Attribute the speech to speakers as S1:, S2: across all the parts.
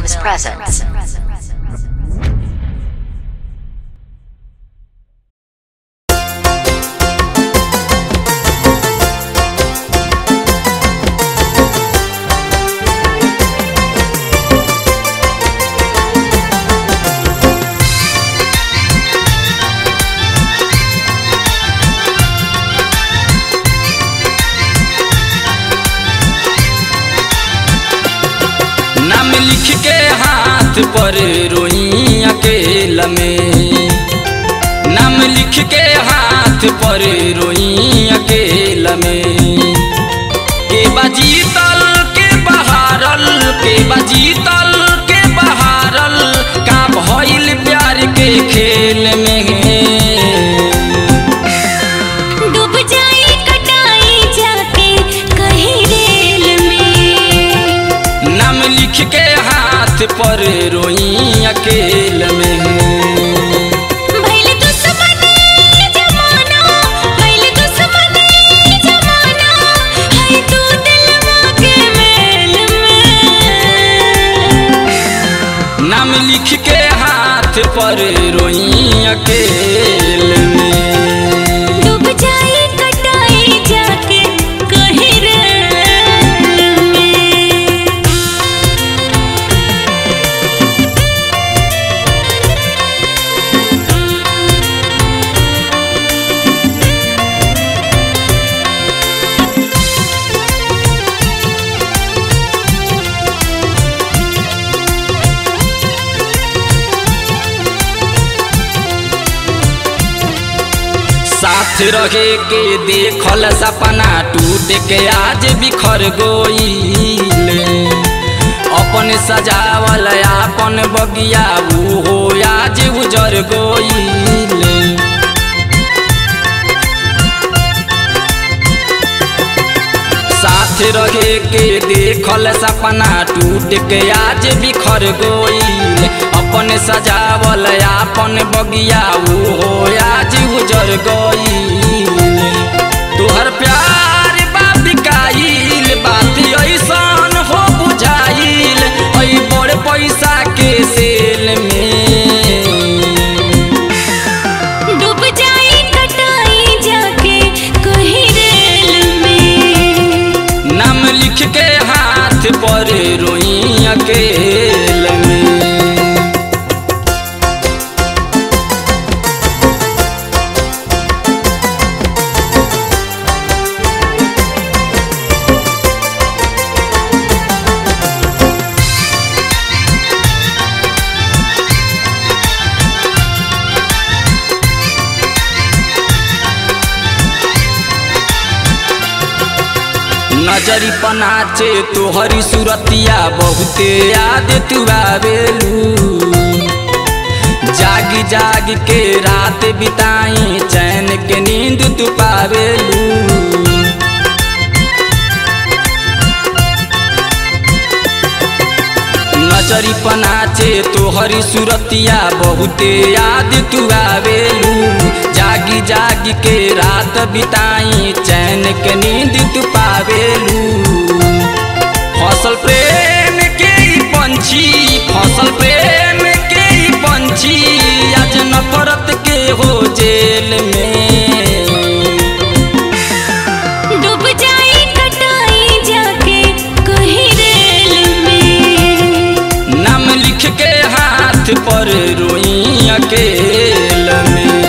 S1: presents.
S2: नाम लिख के हाथ पर रोई अकेला में नाम लिख के हाथ पर रोई अकेला में के बाजी तल के बहारल के बाजी तल के बहारल का भइल प्यार के खेल में
S3: डूब जाई कटाई जाके कहीं रेल में
S2: नाम लिख के हाथ पर रोई अकेल में
S3: भइल दुश्मनी जमाना भइल दुश्मनी जमाना है तू दिलवा के मेल में
S2: नाम लिख के हाथ पर रोई अकेल में
S3: डूब जाई कटाई जाके कहीं रेल में
S2: साथ रहे के देखल सपना टूट के आज बिखर गोईल अपन सजावल अपन बगिया ऊ हो आज उजर गोईल साथ रहे के देखल सपना टूट के आज बिखर गोईल अपन सजावल अपन बगिया ऊ हो आज उजर गईल तोहर प्यार बा बिकाइल बात ऐसन हो बुझाइल ऐ बड़ पैसा के सेल में
S3: डूब जाई कटाई जाके कहीं रेल में
S2: नाम लिख के हाथ पर रोई अकेल में नजरी पनाचे तोहरी सुरतिया बहुते याद तू आवेलू जागी जागी के रात बिताई चैन के नींद तू पावेलू नजरी पनाचे तोहरी सुरतिया बहुते याद तू आवेलू जागी जागी के रात बिताई चैन के नींद तू पावेलू फसल प्रेम के ई पंछी फसल प्रेम के ई पंछी आज नफरत के हो जेल में
S3: डूब जाई कटाई जाके कहीं रेल में
S2: नाम लिख के हाथ पर रोई अकेल में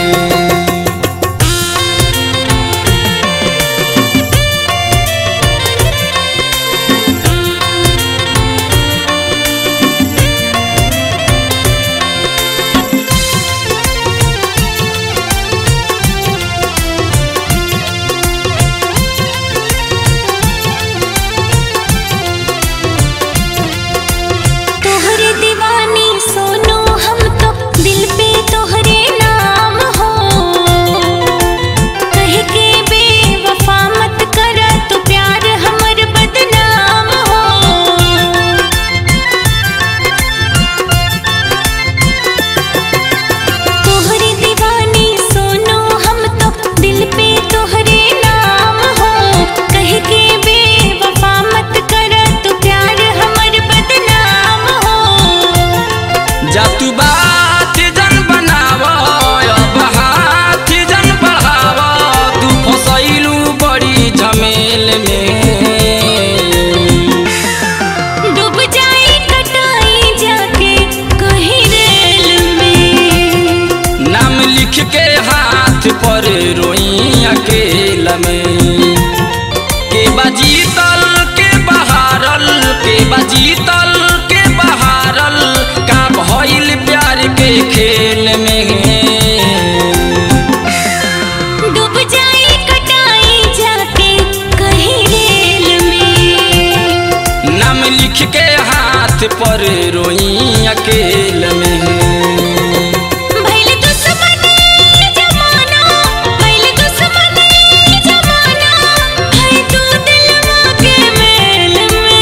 S2: पर रोई अकेल में
S3: भइल दुश्मनी जमाना भइल दुश्मनी जमाना है तू दिलवा के मेल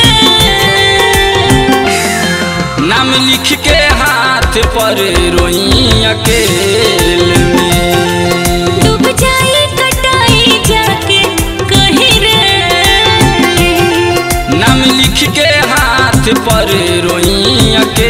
S3: में
S2: नाम लिख के हाथ पर रोई अकेल में
S3: डूब जाई कटाई जाके कहीं रे
S2: नाम लिख के हाथ पर रोई अकेल